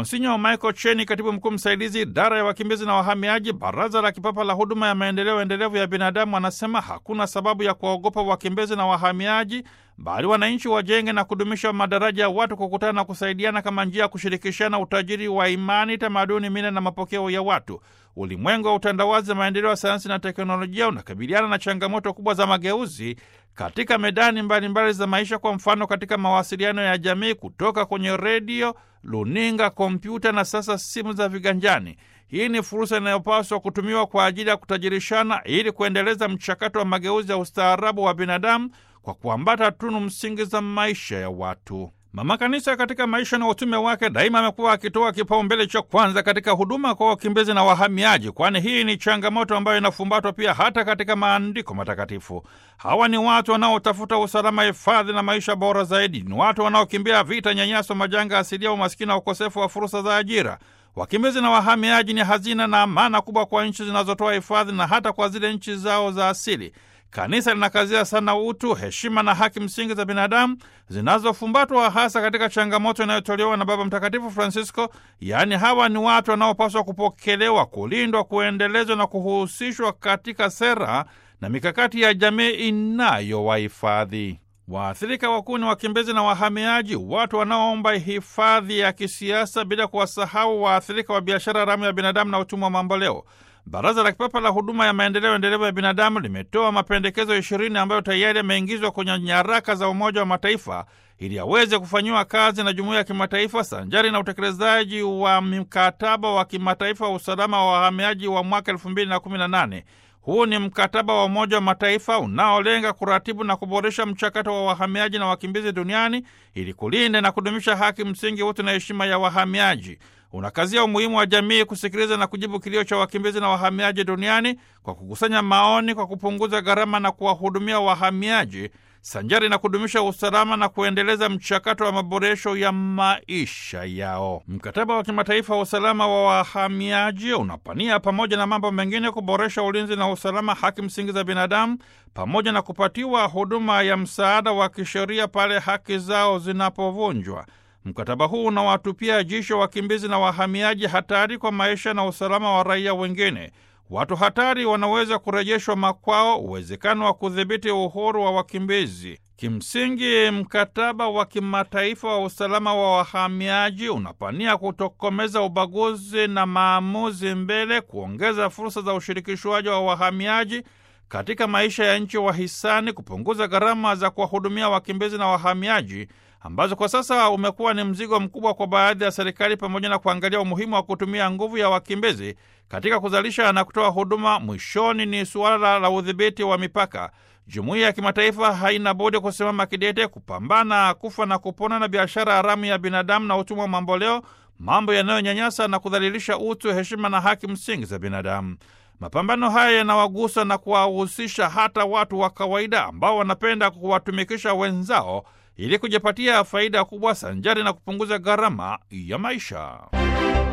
Monsinyo Michael Cheni, katibu mkuu msaidizi idara ya wakimbizi na wahamiaji, Baraza la Kipapa la Huduma ya Maendeleo Endelevu ya Binadamu, anasema hakuna sababu ya kuwaogopa wakimbizi na wahamiaji, bali wananchi wajenge na kudumisha madaraja ya watu kukutana na kusaidiana kama njia ya kushirikishana utajiri wa imani, tamaduni, mila na mapokeo ya watu. Ulimwengu wa utandawazi, maendeleo ya sayansi na teknolojia unakabiliana na changamoto kubwa za mageuzi katika medani mbalimbali mbali za maisha. Kwa mfano, katika mawasiliano ya jamii, kutoka kwenye redio, luninga, kompyuta na sasa simu za viganjani. Hii ni fursa inayopaswa kutumiwa kwa ajili ya kutajirishana ili kuendeleza mchakato wa mageuzi ya ustaarabu wa binadamu kwa kuambata tunu msingi za maisha ya watu. Mama Kanisa katika maisha na utume wake daima amekuwa akitoa kipaumbele cha kwanza katika huduma kwa wakimbizi na wahamiaji, kwani hii ni changamoto ambayo inafumbatwa pia hata katika maandiko matakatifu. Hawa ni watu wanaotafuta usalama, hifadhi na maisha bora zaidi. Ni watu wanaokimbia vita, nyanyaso, majanga asilia, umaskini na ukosefu wa fursa za ajira. Wakimbizi na wahamiaji ni hazina na amana kubwa kwa nchi zinazotoa hifadhi na hata kwa zile nchi zao za asili. Kanisa linakazia sana utu, heshima na haki msingi za binadamu zinazofumbatwa hasa katika changamoto inayotolewa na Baba Mtakatifu Francisco, yaani hawa ni watu wanaopaswa kupokelewa, kulindwa, kuendelezwa na kuhusishwa katika sera na mikakati ya jamii inayowahifadhi. Waathirika wakuu ni wakimbizi na wahamiaji, watu wanaoomba hifadhi ya kisiasa, bila kuwasahau waathirika wa biashara haramu ya binadamu na utumwa wa mamboleo. Baraza la Kipapa la Huduma ya Maendeleo Endelevu ya Binadamu limetoa mapendekezo ishirini ambayo tayari yameingizwa kwenye nyaraka za Umoja wa Mataifa ili aweze kufanyiwa kazi na jumuiya ya kimataifa sanjari na utekelezaji wa mkataba wa kimataifa wa usalama wa wahamiaji wa mwaka elfu mbili na kumi na nane. Huu ni mkataba wa Umoja wa Mataifa unaolenga kuratibu na kuboresha mchakato wa wahamiaji na wakimbizi duniani ili kulinda na kudumisha haki msingi, utu na heshima ya wahamiaji. Unakazia umuhimu wa jamii kusikiliza na kujibu kilio cha wakimbizi na wahamiaji duniani kwa kukusanya maoni, kwa kupunguza gharama na kuwahudumia wahamiaji sanjari na kudumisha usalama na kuendeleza mchakato wa maboresho ya maisha yao. Mkataba wa kimataifa wa usalama wa wahamiaji unapania pamoja na mambo mengine kuboresha ulinzi na usalama, haki msingi za binadamu, pamoja na kupatiwa huduma ya msaada wa kisheria pale haki zao zinapovunjwa. Mkataba huu unawatupia jisho wakimbizi na wahamiaji hatari kwa maisha na usalama wa raia wengine. Watu hatari wanaweza kurejeshwa makwao, uwezekano wa kudhibiti uhuru wa wakimbizi. Kimsingi, mkataba wa kimataifa wa usalama wa wahamiaji unapania kutokomeza ubaguzi na maamuzi mbele, kuongeza fursa za ushirikishwaji wa wahamiaji katika maisha ya nchi wahisani, kupunguza gharama za kuwahudumia wakimbizi na wahamiaji ambazo kwa sasa umekuwa ni mzigo mkubwa kwa baadhi ya serikali, pamoja na kuangalia umuhimu wa kutumia nguvu ya wakimbizi katika kuzalisha na kutoa huduma. Mwishoni ni suala la udhibiti wa mipaka. Jumuiya ya kimataifa haina budi kusimama kidete kupambana kufa na kupona na biashara haramu ya binadamu na utumwa mamboleo, mambo yanayonyanyasa na kudhalilisha utu, heshima na haki msingi za binadamu. Mapambano haya yanawagusa na kuwahusisha hata watu wa kawaida ambao wanapenda kuwatumikisha wenzao ili kujipatia faida kubwa sanjari na kupunguza gharama ya maisha.